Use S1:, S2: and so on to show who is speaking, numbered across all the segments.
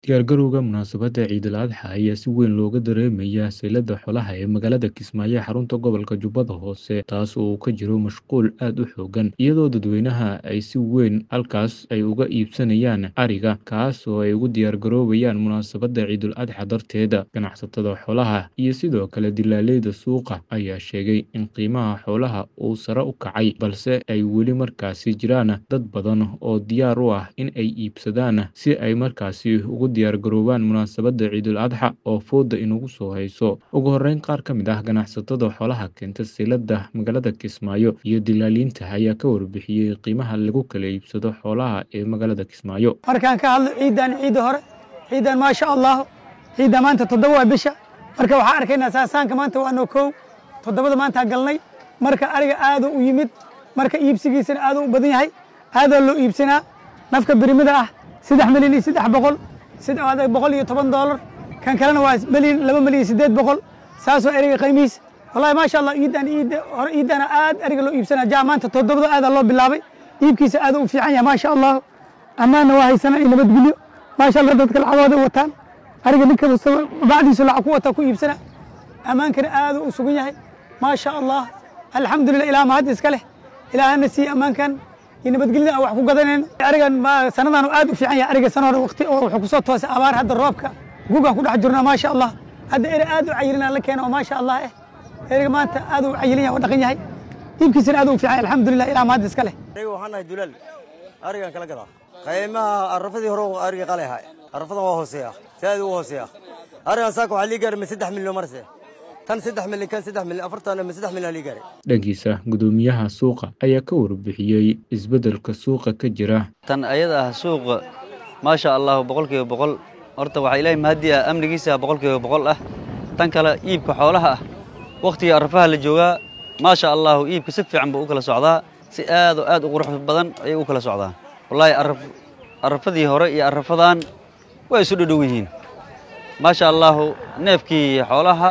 S1: Diyaargarowga munaasabadda Ciid al-Adxa ayaa si weyn looga dareemayaa saylada xoolaha ee magaalada Kismaayo ee xarunta gobolka Jubbada Hoose, taas oo ka jiro mashquul aad u xooggan, iyadoo dadweynaha ay si weyn halkaas ay uga iibsanayaan ariga, kaas oo ay ugu diyaargaroobayaan munaasabadda Ciid al-Adxa darteed. Ganacsatada xoolaha iyo sidoo kale dillaaliinta suuqa ayaa sheegay in qiimaha xoolaha uu sare u kacay, balse ay weli markaasi jiraan dad badan oo diyaar u ah in ay iibsadaan si ay markaasi ugu diyaargaroobaan munaasabadda Ciid al-Adxa oo fooda inagu soo hayso. Ugu horreyn, qaar ka mid ah ganacsatada xoolaha keenta saylada magaalada Kismaayo iyo dillaaliinta ayaa ka warbixiyay qiimaha lagu kala iibsado xoolaha ee magaalada Kismaayo.
S2: markaan ka hadlo ciidan ciidda hore ciidan maasha allah ciidda maanta toddoba waa bisha marka waxaan arkaynaa saasaanka maanta waanoo kow toddobada maanta galnay marka ariga aad u yimid marka iibsigiisana aad u badan yahay aadaa loo iibsanaa nafka birimida ah saddex milyan iyo saddex boqol saddex boqol iyo toban doolar kan kalena waa milyan laba milyan siddeed boqol saasoo eriga qiimihiis wallahi maasha allah ciidan ciidda hore ciidana aad ariga loo iibsanaa jaa maanta toddobada aadaa loo bilaabay iibkiisa aad u fiican yahay maasha allah ammaanna waa haysanaa iyo nabadgelyo maasha allah dadka lacagooda wataan ariga ninka bacdiisu lacag ku wataa ku iibsana ammaankana aad u sugan yahay maasha allah alxamdulillah ilaa mahad iska leh ilaahana siiye ammaankan iyo nabadgelyada aan wax ku gadanayn arigan sanadan aad u fiican yahay ariga sana hore waqti oo wuxuu kusoo toosay abaar hadda roobka gugaan ku dhex jirnaa maasha allah hadda eri aad u cayilina la keena oo maasha allah eh eriga maanta aad u cayilin yahay oo dhaqan yahay iibkiisana aad u fiican yahay alxamdulillah ilaa mahad iska leh
S3: aniga waxaan nahay dulaal arigan kala gadaa qiimaha arafadii hore ariga qalay ahay arafadan waa hooseeya si aad ugu hooseeya arigan saaka waxaa lii gaaray ma saddex milyan marse tan saddex milyan kan saddex milyan afartan ma saddex milyan lii gaaray
S1: dhankiisa gudoomiyaha suuqa ayaa ka warbixiyey isbeddelka suuqa ka jira
S4: tan ayada ah suuqa maasha allah boqolkiiba boqol horta waxaa ilaahay mahadi ah amnigiisa boqolkiiba boqol ah tan kale iibka xoolaha ah wakhtiga arafaha la joogaa maasha allahu iibka si fiican buu u kala socdaa si aad oo aad u qurux badan ayay u kala socdaa wallaahi arafadii hore iyo arafadan way isu dhadhow yihiin maasha allahu neefkii xoolaha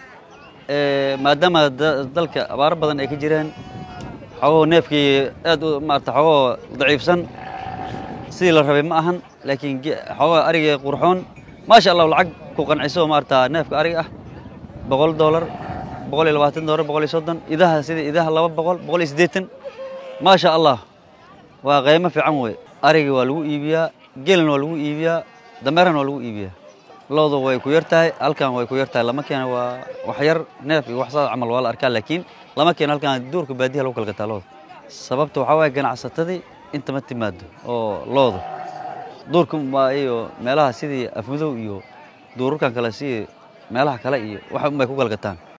S4: maadaama dalka abaaro badan ay ka jiraan xogoo neefkii aad maarata xogoo daciifsan sidii la rabay ma ahan laakiin xogoo ariga qurxoon maasha allahu lacag ku qanciso maarata neefka ariga ah boqol doolar boqol iyo labaatan doolar boqol iyo soddon idaha sida idaha laba boqol boqol iyo siddeetan maasha allah waa qiimo fiican wey ariga waa lagu iibiyaa gelina waa lagu iibiyaa dameerana waa lagu iibiyaa loodu way ku yar tahay halkan way ku yar tahay lama keena waa wax yar neef iyo wax saas camal waa la arkaa laakiin lama keena halkan duurka baadiyaha lagu kala gataa looda sababta waxaa waaye ganacsatadii inta ma timaado oo looda duurka iyo meelaha sidii afmadow iyo duurarkan kale sidii meelaha kale iyo wax unbay ku kala gataan